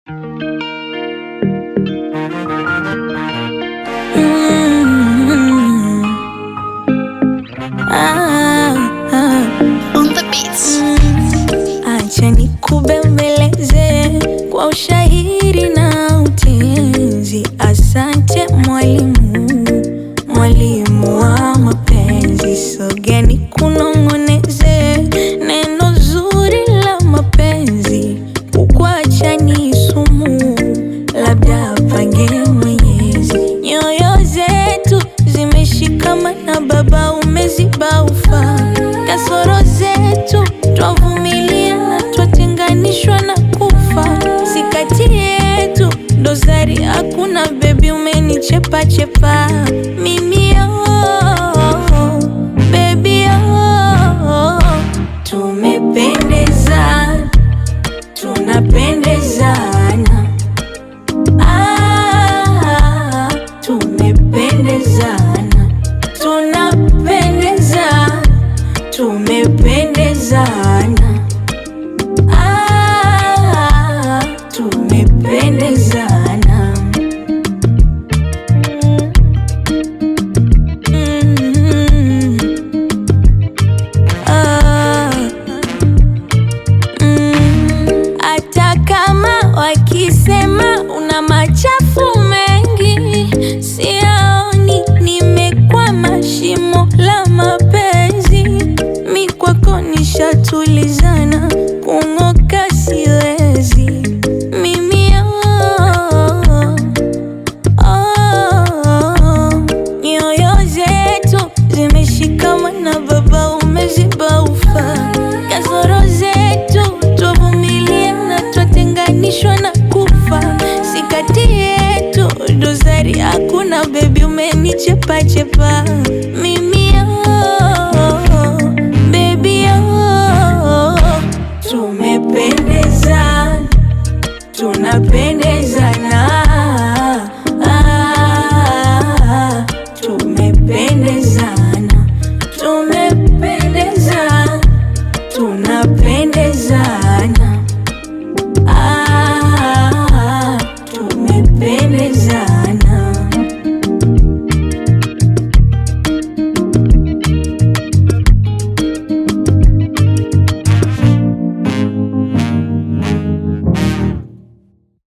Mm. Ah, ah. On the beats. Acha nikubembeleze kwa ushairi na utenzi. Asante mwalimu, mwalimu wa mapenzi. Sogea nikunong'oneze neno zuri la mapenzi. Kukuacha ni sumu, labda pange Mwenyezi. Nyoyo zetu zimeshikamana, Baba umeziba ufa. Kasoro zetu twavumilia na twatenganishwa na kufa. Si kati yetu dosari hakuna, bebi umenichepa chepa mimi oh, baby oh, tumependezana tunapendezana ah, tumependezana tunapendezana tumependezana ah, tumependezana Mm. Ah. Mm, hata kama wakisema una machafu mengi, siaoni nimekwama shimo la mapenzi. Mi kwako nishatulizana, kung'oka siwezi mimi oh, oh, nyoyo zetu zimeshikamana, Baba umeziba ufa. Kasoro zetu twavumilia na twatenganishwa na kufa. Si kati yetu dosari hakuna, bebi umenichepa chepa mimi